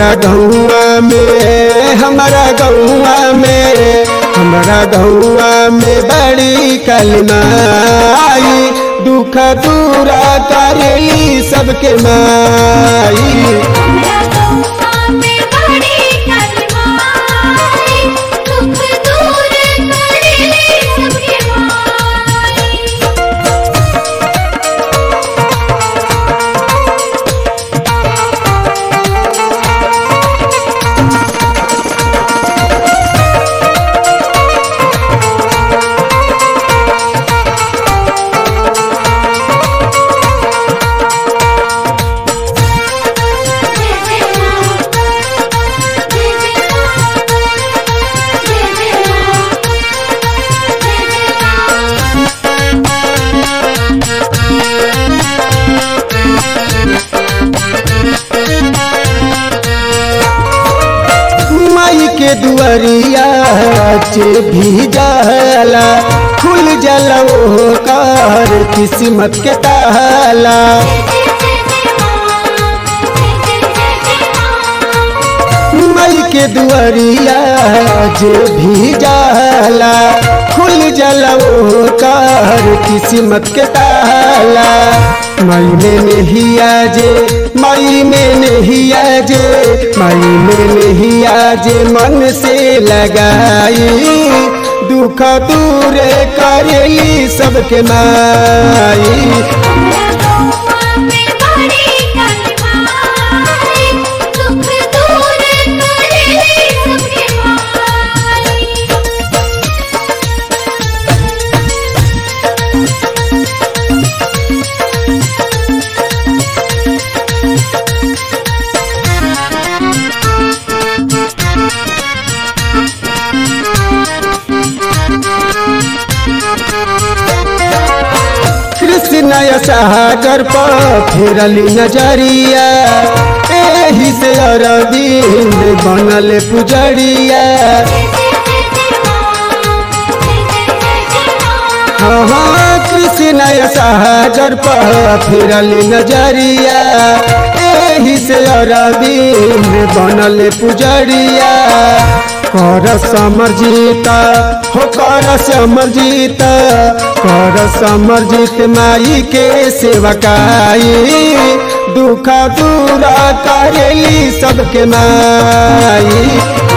हमारा गौआ में हमारा गौआ में हमारा गौआ में बड़ी कलमाई दुख दूरा करेली सबके माई हमरा गौआ में बड़ी कलमाई दुख दूर करेली सबके माई जय जय मां जय जय मां जय जय मां जय जय मां माई के दुआरिया चे भी जाला खुल जाला ओ कार किस्मत के ताला माई के दुआरिया जे भी जाला खुल जाला ओ कार किस्मत के ताला माई में नहीं आजे माई में नहीं आजे माई में नहीं आजे मन से लगाई दुख दूर करेली सबके माई दुख दूर करेली सबके माई कृष्ण सागर पर फेरली नजरिया एही से अरविंद बनल पुजरिया हाँ हाँ कृष्ण सागर पर फेरली नजरिया एही से अरविंद बनल पुजरिया कर समर्जिता हो कर समर्जिता कर समर्जित माई के सेवकाई दुख दूरा करेली सबके माई